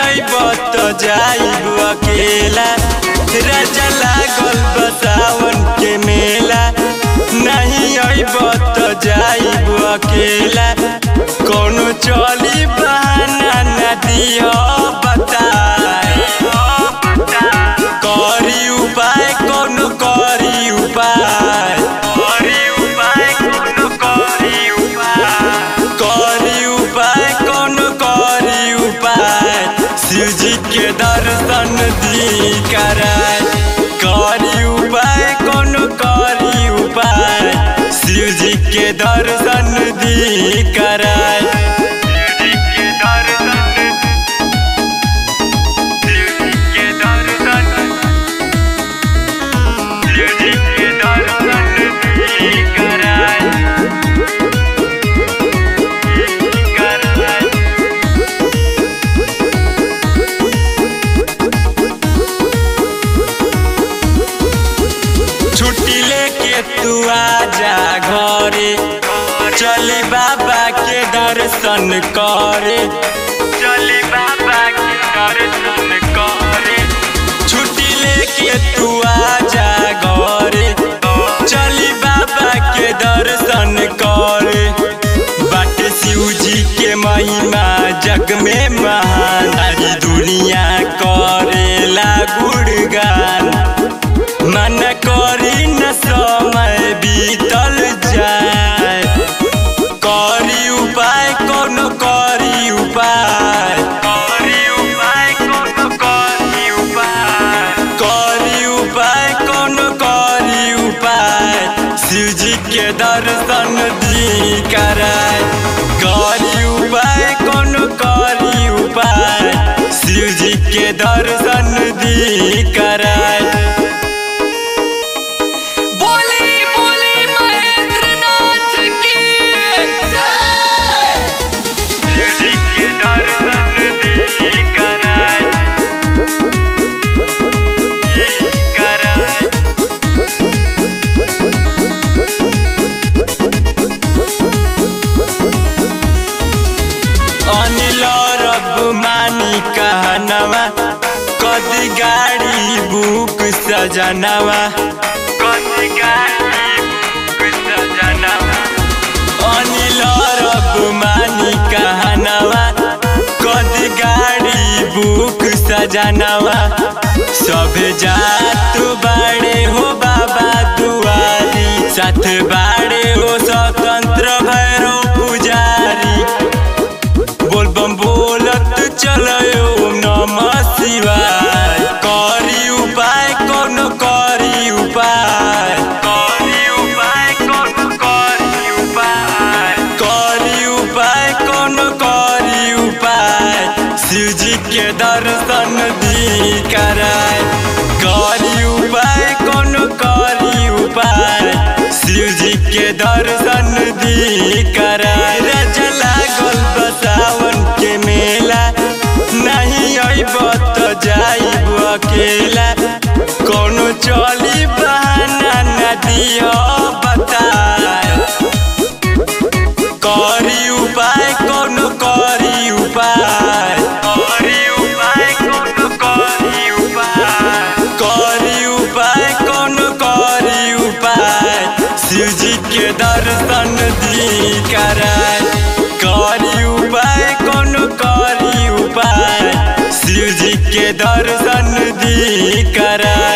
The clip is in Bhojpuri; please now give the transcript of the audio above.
अइब त जाइब अकेला राजा लागल बसावन के मेला नहीं अइब त जाइब अकेला कोनो चली बहाना न दियो बताए करी उपाय कोनो करी उपाय करी उपाय कोनो करी उपाय करी उपाय कोनो करी उपाय शिवजी के दर्शन दी कराय करी उपाय कोनो करी उपाय शिवजी के दर्शन दी कराय शिवजी के दर्शन शिवजी के दर्शन शिवजी के दर्शन दी कराय कराय छुट्टी लेके तू आजा घरे चली बाबा के दर्शन करे चली बाबा के दर्शन करे छुट्टी लेके तू आजा घरे चली बाबा के दर्शन करे बाट शिव जी के महिमा जग में महान सारी दुनिया करेला गुणगान मन करी न समय बीतल जाए करी उपाय कोनो करी उपाय करी उपाय कोनो करी उपाय करी उपाय कोनो करी उपाय शिवजी के दर्शन दी कराय करी उपाय कोनो करी उपाय शिवजी के दर्शन दी कराय बोली बोली महेंद्र नाथ की जय शिवजी के दर्शन दी कराय कराय अनिल रब मानी कहनवा कदी गाड़ी बुक सजनवा कदी गाड़ी बुक सजनवा अनिल रब मानी कहनवा कदी गाड़ी बुक सजनवा सब जात बाड़े हो बाबा दुआरी साथ बाड़े हो स्वतंत्र भैरव पुजारी बोल बम बोलत चलो ओम नमः शिवाय करी उपाय कोनो करी उपाय करी उपाय कोनो करी उपाय करी उपाय कोनो करी उपाय शिवजी के दर्शन दी कराय करी उपाय कोनो करी उपाय शिवजी के दर्शन दी कराय राजा लागल बसावन के मेला नहीं अइब त जाइब अकेला कोनो चली बहाना न दियो बताए करी उपाय कोनो करी उपाय करी उपाय कोनो करी उपाय करी उपाय कोनो करी उपाय शिवजी के दर्शन दी कराय करी उपाय कोनो करी उपाय शिवजी के दर्शन दी कराय